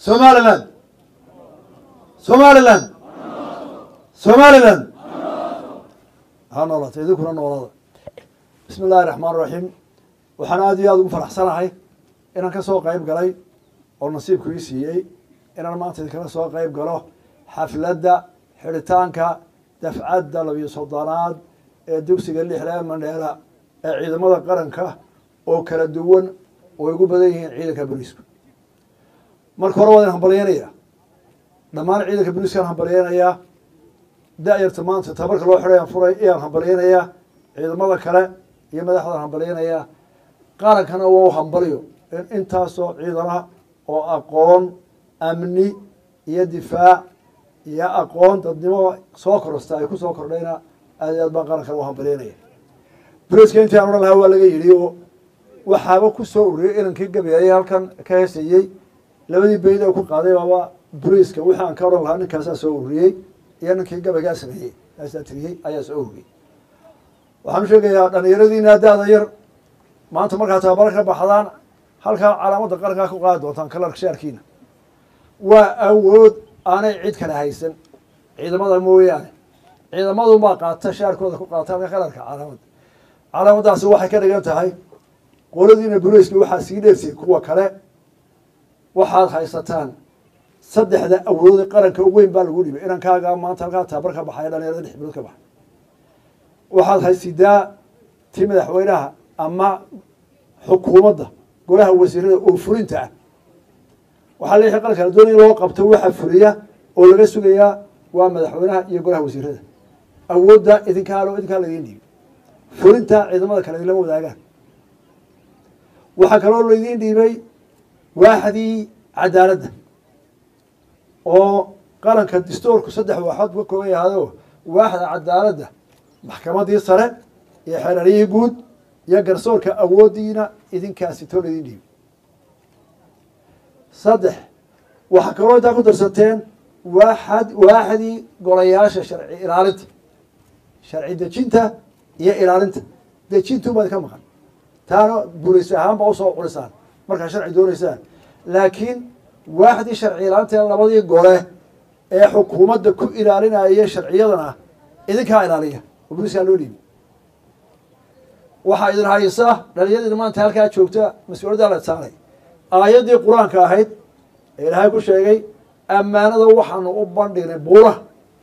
somaliland somaliland somaliland ha noolata idinkuna noolada bismi illaahi raxmaan raxiim waxaan aada iyo aada ugu faraxsanahay inaan ka soo qeyb galay oo nasiibku ii siiyey inaan maanta idinkala soo qeyb galo xafladda xidhitaanka dafcadda labiyo soddonaad ee dugsiga lixdaa mandheela ee ciidamada qaranka oo kala duwan oo ay ugu badan yihiin ciidanka booliisku marka hore waa idin hambalyeynayaa dhammaan ciidanka booliiskaan hambalyeynayaa da-yarta maanta tabarka loo xidhay aan furay ayaan hambalyeynayaa ciidamada kale iyo madaxdaan hambalyeynayaa qarankana waa u hambalyo in intaasoo ciidana oo aqoon amni iyo difaac iyo aqoon dadnimo soo korosta ay ku soo kordhayna aad iyo aad baan qarankana u hambalyeynaya boliiska intii aan odhan lahaa waa laga yidhi oo waxaaba ku soo ururiyey inankii gabayay halkan ka heesayey labadii beyd ee ku qaaday baaba boliiska wixii aan ka odhan lahaa ninkaasaa soo ururiyey iyo ninkii gabaygaa sameeyey kaasaa tiriyey ayaa soo ururiyey waxaan u sheegayaa dhalinyaradiina da-da yar maanta markaa tababaro ka baxdaan halkaa calaamadda qarankaa ku qaadi doontaan kalarka shaarkiina waa awood aanay cid kale haysan ciidamada mooyaane ciidamadunbaa qaata shaarkooda ku qaata halka kalarka calaamadda calaamaddaasi waxay ka dhigan tahay qoladiina boliiska waxaa sii dheersiyey kuwa kale waxaad haysataan saddexda awoodee qaranka u weyn baa lagu dhibay inankaagaa maanta halkaa tababar ka baxaya dhalinyarada lix bilood ka baxay waxaad haysidaa ti madaxweynaha ama xukuumadda golaha wasiirada oo fulinta ah waxaa leeyahay qaranka la doonaya in loo qabto waxa fuliya oo laga sugayaa waa madaxweynaha iyo golaha wasiirada awoodda idinkaalo idinkaa laydin dhiibi fulinta ciidamada kale idinlama wadaagaan waxaa kaloo laydin dhiibay waaxdii cadaaladda oo qaranka distoorku saddex waaxood ka kooban yahaado waaxda cadaaladda maxkamadii sare iyo xeerariyihii guud iyo garsoorka awooddiina idinkaasi too laydin dhiibi saddex waxaa kaloo intaa ku darsateen waaxad waaxdii golayaasha sharci ilaalinta sharci dejinta iyo ilaalinta dejintubaad ka maqan taana bulis ahaan baa usoo culisaan markaa sharci dooneysaan laakiin waaxdii sharci ilaalinta labadii gole ee xukuumadda ku ilaalinaya sharciyadana idinkaa ilaaliya oo buliskaa loo dhiibi waxaa idin haysa dhalinyadina maanta halkaa joogta mas-uuliyaddaa la saaray aayaddii qur-aanka ahayd ee ilaahay ku sheegay ammaanada waxaanu u bandhignay buuraha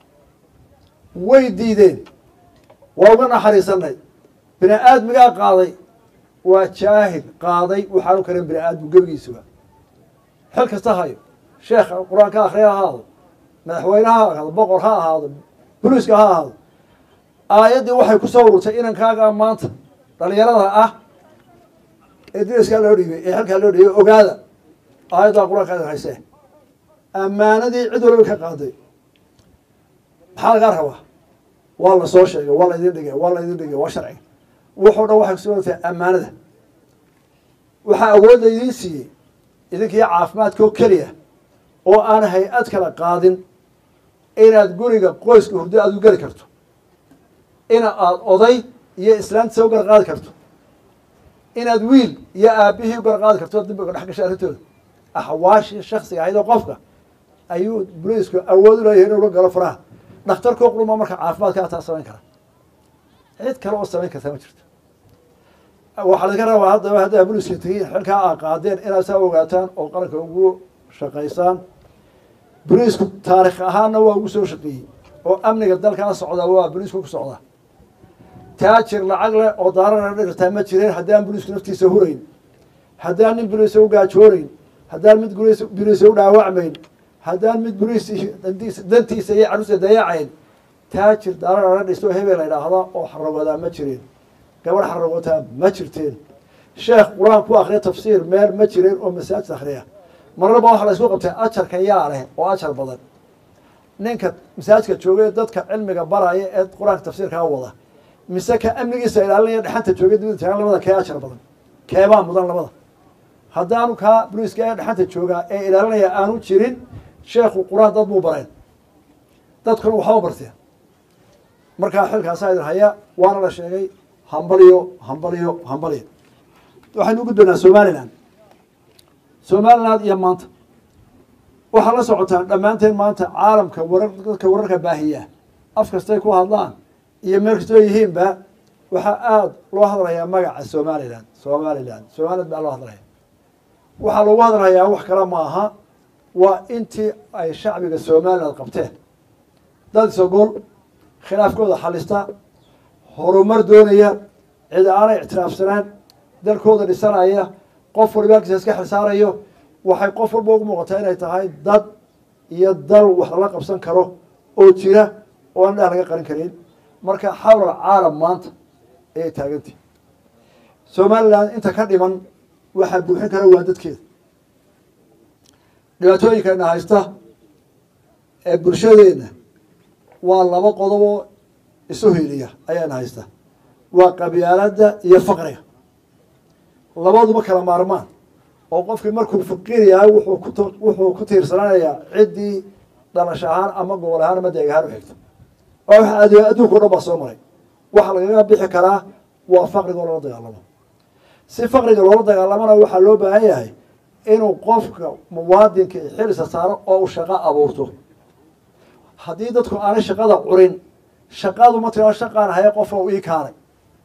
way diideen waa uga naxariisanay bini aadmigaa qaaday waa jaahil qaaday waxaanu karin bini aadmu gebigiisuba xil kasta hayo sheekha qur-aanka akhriya ha ahaado madaxweyne ha ahaado boqor ha ahaado boliiska ha ahaado aayaddii waxay ku soo ururtay inankaaga maanta dhalinyarada ah ee diriskaa loo dhiibay ee xilkaa loo dhiibay ogaada aayaddaa qur-aanka idin haysee ammaanadii cid walba ka qaaday maxaa lagaa rabaa waa la soo sheegay waa laydin dhigay waa laydin dhigay waa sharciga wuxuu dhan waxay kusugan tahay ammaanada waxaa awood laydiin siiyey idinkii caafimaadkoo keliya oo aan hay-ad kala qaadin inaad guriga qoyska hurdo aad u geli karto ina aad oday iyo islaantisa u garqaadi karto inaad wiil iyo aabihii u garqaadi karto dambiga dhex gashay arrintooda axwaashii shaksiga ahayd oo qofka ayuu boliisku awood u leeyahay inuu la galo faraha dhakhtarkoo quruma marka caafimaadkaa taa samayn kara cid kale oo samayn kartaa ma jirto waxaa laga rabaa haddaba haddaa boliiska tegiin xilkaa aa qaadeen inaad saa ogaataan oo qaranka ugu shaqaysaan boliisku taarikh ahaanna waa ugu soo shaqeeyey oo amniga dalkaa socdaa waa boliisku ku socdaa taajir lacag leh oo daarana dhirtaa ma jireen haddaan boliisku naftiisa hurayn haddaan nin boliisa u gaajoonayn haddaan mid boliisa u dhaawacmayn haddaan mid boliis dantiisa iyo caruusa dayacayn taajir daarana dhisto hebel la idhaahda oo xarawadaa ma jireen gabadh xarawataa ma jirteen sheekh qur-aan ku akriya tafsiir meel ma jireen oo masaajid akhriya marnaba waxa la isku qabtay ajarka yaa leh oo ajar badan ninka masaajidka joogay dadka cilmiga baraya ee qur-aanka tafsiirkaa wada mise ka amnigiisa ilaalinaya dhexanta joogay dibada taagan labada kee ajar badan keebaa mudan labada haddaanu kaa boliiska ee dhexanta joogaa ee ilaalinaya aanu jirin sheekhu qur-aan dad buu bareen dadkuna waxba barteen markaa xilkaasaa idin haya waana la sheegay hambalyo hambalyo hambalyo waxaynu u gudbaynaa somalilan somaliland iyo maanta waxaa la socotaan dhammaanteen maanta caalamka warar dadka wararka baahiya af kastay ku hadlaan iyo meel kastoo yihiinba waxaa aada loo hadlayaa magaca somalilan somalilan somaliland baa loo hadlaya waxaa lagu hadlayaa wax kale ma aha waa intii ay shacbiga somaliland qabteen dad isogol khilaafkooda xalista horumar doonaya cid aanay ictiraafsanaan dalkooda dhisanaya qof waliba halkiisa iska xilsaarayo waxay qof walba ugu muuqataa inay tahay dad iyo dal wax lala qabsan karo oo jira oo aan dhah laga qarin karin marka xawlal caalam maanta ayay taagantihi somaliland inta ka dhiman waxaa buuxin kara waa dadkeeda dhibaatooyinkeena haysta ee bulshadeenna waa laba qodoboo isu hiliya ayaana haysta waa qabyaaladda iyo faqriga labaduba kala maarmaan oo qofkii markuu faqiir yahay wuxuu ku wuxuu ku tiirsananayaa ciddii dhalash ahaan ama gobol ahaan ama deeg ahaan u xigto waa waxa ad adduunka o dhan baa soo maray waxa lagaga bixi karaa waa faqriga oo loola dagaalamo si faqriga loola dagaalamona waxaa loo baahan yahay inuu qofka muwaadinka xilisa saaro oo uu shaqo abuurto haddii dadku aanay shaqada curin shaqadu ma tira shaqaan haya qofa u ii kaanay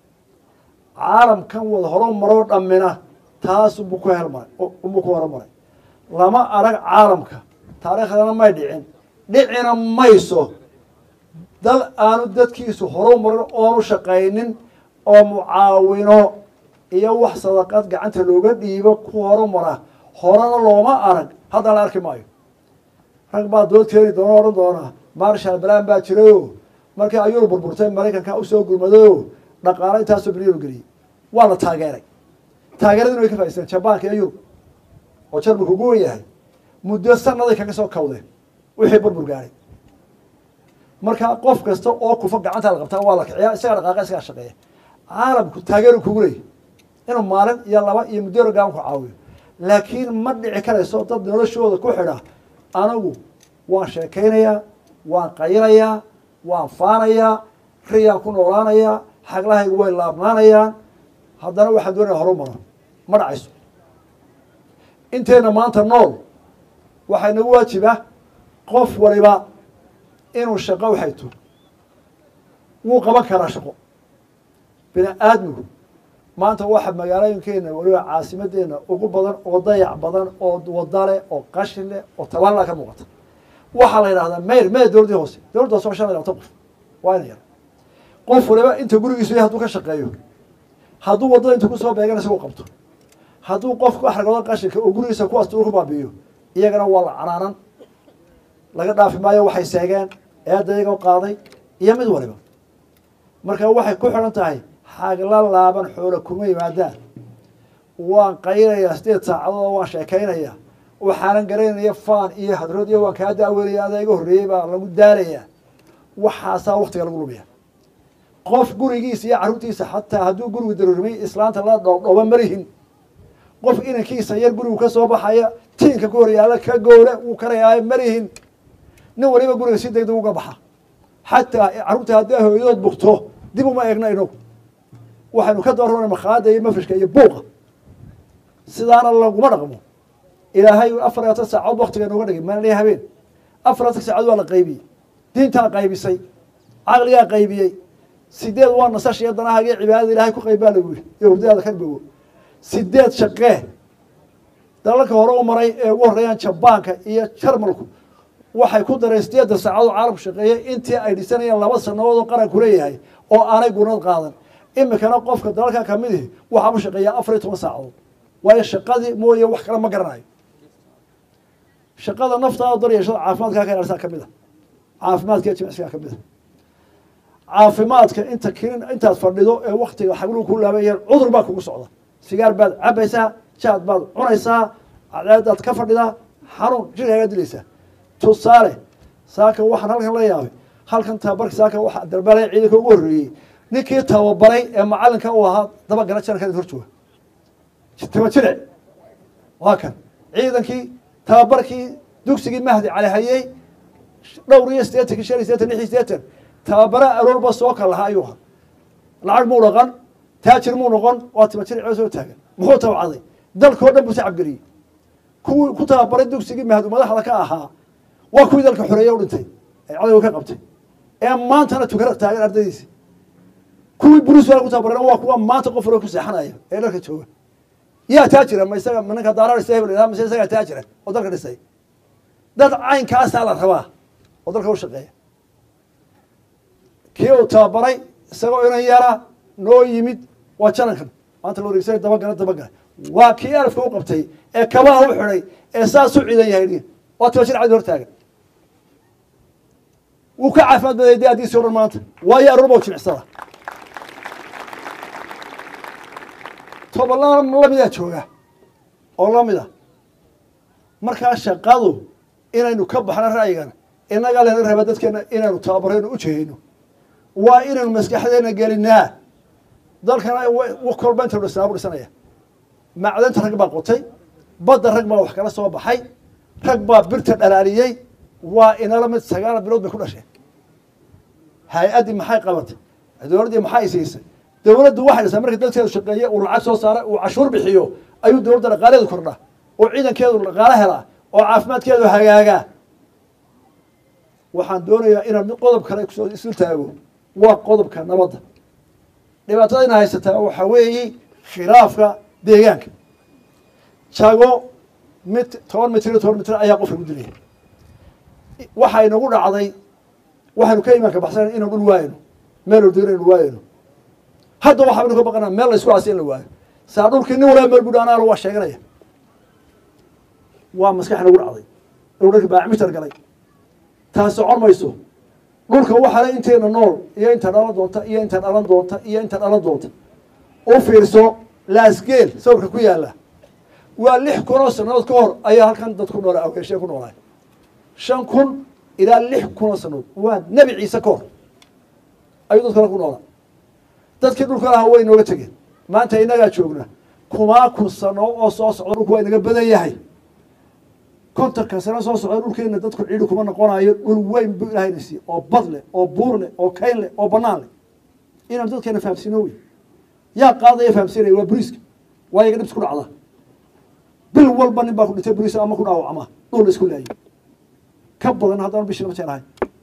caalamkan wada horo maroo dhammina taas unbuu ku helmaray unbuu ku horumaray lama arag caalamka taariikhdana may dhicin dhicina mayso dal aanu dadkiisu horu marin oonu shaqaynin oo mucaawino iyo wax sadaqad gacanta looga dhiibo ku horumara horena looma arag haddana la arki maayo rag baa dood keeni doona odhan doonaa marshal balan baa jirayo markii ayuu burburtay maraykanka usoo gurmadayo dhaqaalo intaasoo bilyan geliyey waa la taageeray taageeradina way ka faaisteen jabaanka iyo yurub oo jarmalku ugu wen yahay muddo sanaday kaga soo kawdeen wixii burbur gaadhay marka qof kasta oo kufa gacanta la qabtaa waa la kiciyaa isagaa dhaqaaqa isagaa shaqeeya caalamku taageeru kugu leeyay inuu maalin iyo laba iyo muddo gaban ku caawiyo laakiin ma dhici karayso dad noloshooda ku xidha anigu waan sheekaynayaa waan qaynayaa waan faanayaa riyaan ku noolaanayaa xaglahaygu way laabnaanayaan haddana waxaan doonaya horu maro ma dhacayso inteena maanta nool waxaa inagu waajiba qof waliba inuu shaqo uxayto wuu qaban karaa shaqo bini aadmigu maanta waxa magaalooyinkeena waliba caasimadeena ugu badan oo dayac badan oo wadale oo qashin leh oo taballa ka muuqata waxaa la yidhahdaa mayr mee dowladdii hoose dowladda hoose waa shan iyo labatan qof waa ina yar qof waliba inta gurigiisu yahay hadduu ka shaqeeyo hadduu waddada inta kusoo beegan isagu qabto hadduu qofku axragooda qashinka oo gurigiisa kuwaas uu ku baabi'iyo iyagana waa la canaanan laga dhaafi maayo waxay seegeen eedda iyagoo qaaday iyo mid waliba marka waxay ku xidhan tahay xagla laaban xoola kuma yimaadaan waan qaynayaa sideed saacadood waan sheekaynayaa waxaanan garanaya faan iyo hadrood iyo waan kaa daaweynaya adaa iga horreeyey baa lagu daalayaa waxaasaa waktiga lagu lumiya qof gurigiisa iyo carruurtiisa xataa hadduu gurigu daruurmay islaanta la dhoobdhooba marihin qof inankiisa yar gurigu ka soo baxaya tiinka ku horyaala ka goole wuu karayaayo marihin nin waliba guriga si degdeg uga baxa xataa carruurta haddii hooyadood bugto dib uma eegna inagu waxaynu ka doorana makhaada iyo mafrishka iyo buuqa sidaana laguma dhaqmo ilaahay afar iyo labaatan saacood waktiga nooga dhigay maalin iyo habeen afar labaatan saacood waa la qaybiyey diintaa qaybisay caqligaa qaybiyey sideed waa nasasha iyo danahaaga iyo cibaadada ilahay ku qayb baa lagu yihi iyo hurdadaada ka bogo sideed shaqee dalalka hore u maray ee ugu horreeyaan jabaanka iyo jarmalku waxay ku dareen sideedda saacadood caalamku shaqeeyey intii ay dhisanayeen laba sanadood oo qaranku leeyahay oo aanay gunad qaadan imikana qofka dalalka kamid ihi waxaa u shaqeeyaa afar iyo toban saacadood waayo shaqadii mooye wax kale ma garanayo shaqada naftaada daryeeshada caafimaadkaa ka ilaalisa kamid a caafimaadka iyo jimicsigaa kamid a caafimaadka inta kinin intaad fadhido ee waktiga xagluhu ku laabayeen cudur baa kugu socda sigaar baad cabaysaa jaad baad cunaysaa cadceedaad ka fadhidaa xanuun jirkaagaa dilaysaa tusaale saaka waxaan halkan la yaabay halkan tababarka saaka waxa dalbalay ciidanka ugu horreeyey ninkii tababaray ee macalinka uu ahaa dabagala janarka hor jooga taba jiric waa kan ciidankii tababarkii dugsigii mahdi cali hayey dhowr iyo sideetankii shan iyo sideetan lix iyo sideetan tababara aroorba soo kal lahaa ayuu ahaa lacag muu dhaqan taajir muu noqon waa taba jiric oo soo taagan muxuu tabcaday dalkao dhan buu sacabgeliyey kuwii ku tababaray dugsigii mahadu madaxda ka ahaa waa kuwii dalka xoreeye u dhintay ee cadowga ka qabtay ee maantana tukana taagan ardaydiisi kuwii buriswal ku tababareen waa kuwa maanta qof hore ku seexanaya ee dalka jooga yaa taajira ma isaga ma ninka daara dhistay hebel mise isagaa taajira oo dalka dhisay dad caynkaasaa la rabaa oo dalka u shaqeeya kii uu tababaray isagoo inan yaraa noo yimid waa janankan maanta la wareegsanay dabagala dabagala waa kii alafka u qabtay ee kabaha u xidhay ee saas u ciidan yahay waa tiba shir cadi hortaagan wuu ka caafimaad baday de addiisi o dhan maanta waayo aroorba u jimicsada tobanla lamidaa jooga oo lamid a markaa shaqadu inaynu ka baxno ra'yigan inaga lena raba dadkeena inaynu tababarayno u jehayno waa inaynu maskaxdeena gelinaa dalkana kolba inta dhisnaa bu dhisanaya macdanta rag baa qotay badda rag baa wax kala soo baxay rag baa birta dhalaaliyey waa inala mid sagaal bilood bay ku dhasheen hay-addii maxay qabatay dowladdii maxay siisay dowladdu waxay dhisaa markii dadkeedu shaqeeye uu lacag soo saara uu cashuur bixiyo ayuu dowladda dhaqaalaheedu kordhaa oo ciidankeedu dhaqaalo helaa oo caafimaadkeedu hagaagaa waxaan doonayaa inaan qodob kale kusoo isul taago waa qodobka nabadda dhibaatada ina haysataa waxaa weeye khilaafka deegaanka jago mit toban mitir iyo toban mitir ayaa qofka ku dilaya waxaa inagu dhacday waxaynu ka imaanka baxsan inaan dhul waayno meel ordo inaynu waayno hadda waxaanu ka baqanaa meel la isku aasi in la waayo saa dhulkii nin walaa meel budha anaala waa sheeganaya waa maskax nagu dhacday inuu dharki baacmitar galay taas socon mayso dhulka waxale intayna nool iyo inta dhalan doonta iyo inta dhalan doonta iyo inta dhalan doonta u fiirso laasgeel sawirka ku yaala waa lix kun oo sanadood ka hor ayaa halkan dad ku noola awgeeshee ku noolaay shan kun ilaa lix kun oo sanadood waa nebi ciise ka hor ayuu dad kale ku noolaa dadkii dhulka lahaa way nooga tegeen maanta inagaa joogna kumaa kun sano oo soo socda dhulku waa inaga badan yahay kontonka sano soo socda dhulkeena dadku ciidhi kuma noqonayo dhul weyn bu ilahayna siiye oo bad leh oo buur leh oo kayn leh oo banaan leh inaan dadkeena fahamsiino wey yaa qaadaya fahamsiinaya waa buriiska waa yaga dhibs ku dhacda bil walba nin baa ku dhintay buriis ama ku dhaawacma dhul la isku laayay ka badan haddaan bishii lama jeclahay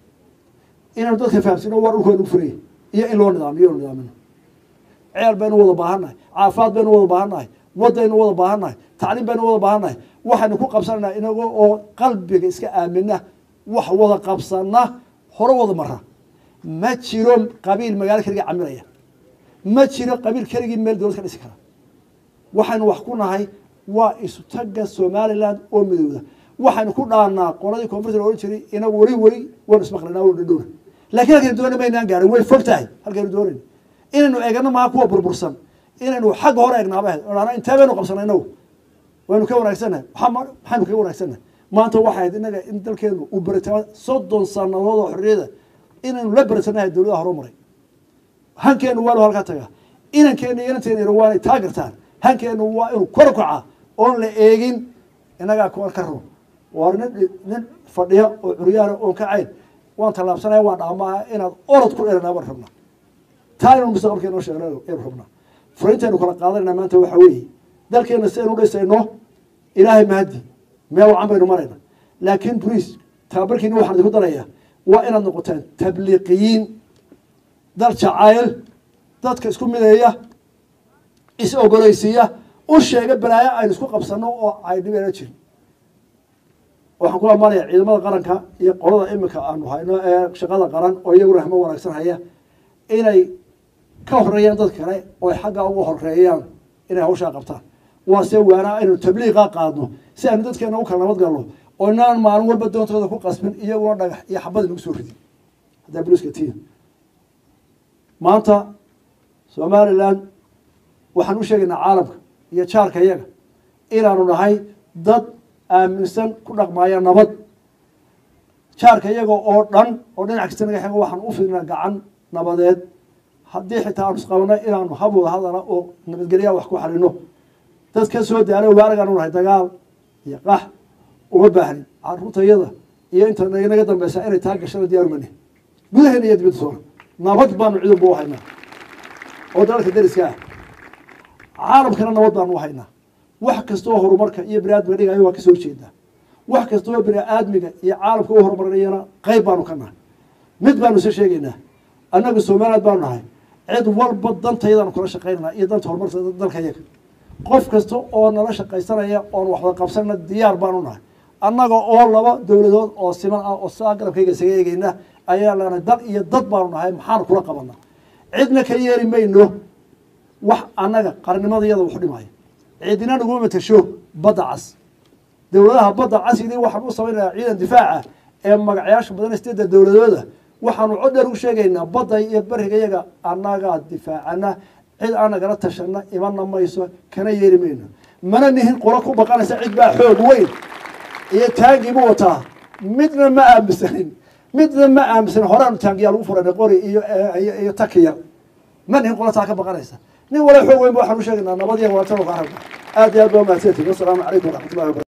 inaanu dadka fahamsiino waa dhulka nagu furaya iyo in loo nidaamiyo inu nidaamino ceel baynu wada baahannahay caafimaad baynu wada baahannahay waddaynu wada baahannahay tacliim baynu wada baahannahay waxaynu ku qabsanaynaa inagoo oo qalbiga iska aamina wax wada qabsana hore wada mara ma jiro qabiil magaalo keligii camiraya ma jiro qabiil keligii meel dowlad ka dhisi kara waxaynu wax ku nahay waa isutaga somaliland oo midowda waxaynu ku dhaanaa qoladii koonfurta la ohan jiray inagu weli weli waynu ismaqlanaa waynu dhadhowna lakiin halkaynu doona maynaan gaarin way fog tahay halkaynu doonayna inaynu eegano maha kuwa burbursan inaynu xagga hore eegnaaba ahayd intee baynu qabsanay inagu waynu ka wanaagsannahay maxaynu kaga wanaagsannahay maanta waxay ahayd inaga in dalkeenu uu beritama soddon sanadood oo xorriyada inaynu la beritanahay dowladaha hore maray hankeenu waanu halkaa tagaa inankeena iyo inanteena waanay taagartaan hankeenu waa inuu kor kacaa oon la eegin inagaa kuwan ka run waa nin nin fadhiya oo curyaana oon ka cayn waan tallaabsanaya waan dhaamaha inaad orod ku dheranaa baan rabnaa taa inanu mustaqbalka inoo sheegna aynu rabnaa furintaynu kala qaadanayna maanta waxaa weeye dalkeena si aynu dhisayno ilaahay mahadi meel wacan baynu marayna laakiin boliis tababarkiini waxaan idinku darayaa waa inaad noqotaan tabliiqiyiin dal jacayl dadka isku mideeya is ogoleysiiya u sheega balaayo aynu isku qabsano oo ay dhibeena jirin waxaan ku amaanaya ciidamada qaranka iyo qolada imika aanu hayno ee shaqada qaran oo iyaguna rahmo wanaagsan haya inay ka horeeyaan dad kale oo ay xaggaa uga horeeyaan inay hawshaa qabtaan waase waanaa aynu tabliiqa qaadno si aynu dadkeena u kala nabad galno oo inaan maalin walba doontooda ku qasbin iyaguna dhagax iyo xabad inagu soo ridin haddaa boliska tiin maanta somaliland waxaan u sheegaynaa caalamka iyo jaarka iyaga inaanu nahay dad aaminsan ku dhaqmaaya nabad jaarka iyaga oo dhan oo dhinac kasta naga xego waxaan u fidnaa gacan nabadeed haddii xitaa aanu isqabano inaanu hab wada hadala oo nabadgelyaa wax ku xalino dad ka soo daalo waaragaan u nahay dagaal iyo qax uma baahnin caruurtayada iyo inta naga dambeysa inay taa gashada diyaaru mani gudaheena iyo dibadda soona nabad baanu ciidanba u haynaa oo dalalka dariska ah caalamkana nabad baanu u haynaa wax kastoo horumarka iyo bini aadmiga dhigayo waa kasoo jeedaa wax kastoo bini aadmiga iyo caalamka u horumarinayana qeyb baanu ka nahay mid baanu isa sheegaynaa annagu somaliland baanu nahay cid walba dantaydaanu kula shaqaynana iyo danta horumarka dalka yaga qof kasta oo nala shaqaysanaya oon waxda qabsanna diyaar baanu nahay annaga oo laba dowladood oo siman ah oo saa garabkayga isaga eegeyna ayaa lana dal iyo dad baanu nahay maxaanu kula qabanaa cidna ka yeeri mayno wax annaga qarnimadayada waxu dhimaya cidina naguma matasho badda cas dowladaha badda casili waxaan u samaynayaa ciidan difaaca ee magacayaasha badan sideedda dowladooda waxaanu cod dheer u sheegaynaa badda iyo beriga yaga annagaa difaacana cid aan nagala tashana imana mayso kana yeeri mayno mana nihin qolo ku baqanaysa cid baa xoog weyn iyo taangiibu wataa midna ma aaminsanin midna ma aaminsanin horaanu taangiyaa lagu furanay qori iyo iyo taki yar ma nihin qolo taa ka baqanaysa nin wala xoog weyn ba waxaan u sheegaynaa nabad iyo walaatano ka aragna aad iyo aad baa mahadsantihin wasalaamu calaykum waraxmatullahi wabarakatu